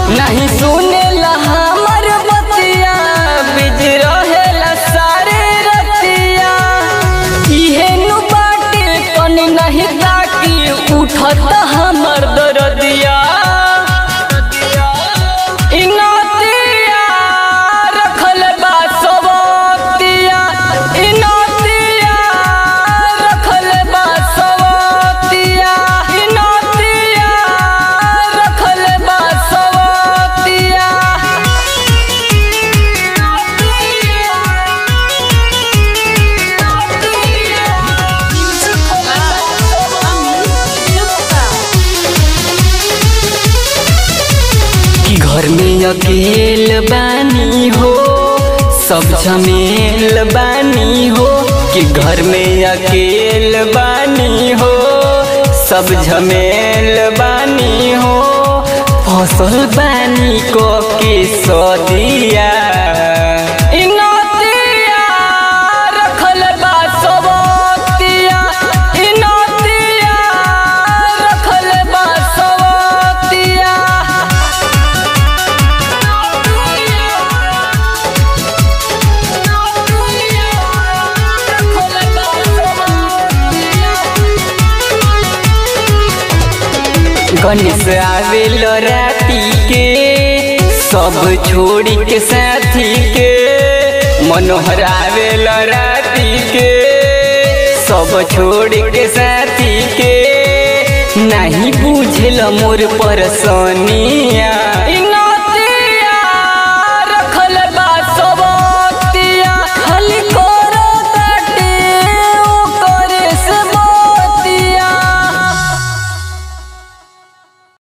नहीं सुनेला हमर बतिया बिज रहेला सारे रतिया इहे नु बाटे तनी नहीं ताकी उठत हमर दरदिया इ नतिया रखल बा सवतिया इ नतिया रखल बा सवतिया इ नतिया रखल बा सवतिया कि घर में अकेल बानी हो सब झमेल बानी हो कि घर में अकेल बानी हो सब झमेल बानी हो फसल बानी को के सदिया इ नतिया रखल बा सवतिया इ नतिया रखल बा सवतिया गणेश आवेल राती के सब छोड़ी के साथी के मनोहर आवेल राती के सब छोड़ी के साथी के नहीं बुझल मोर परसनिया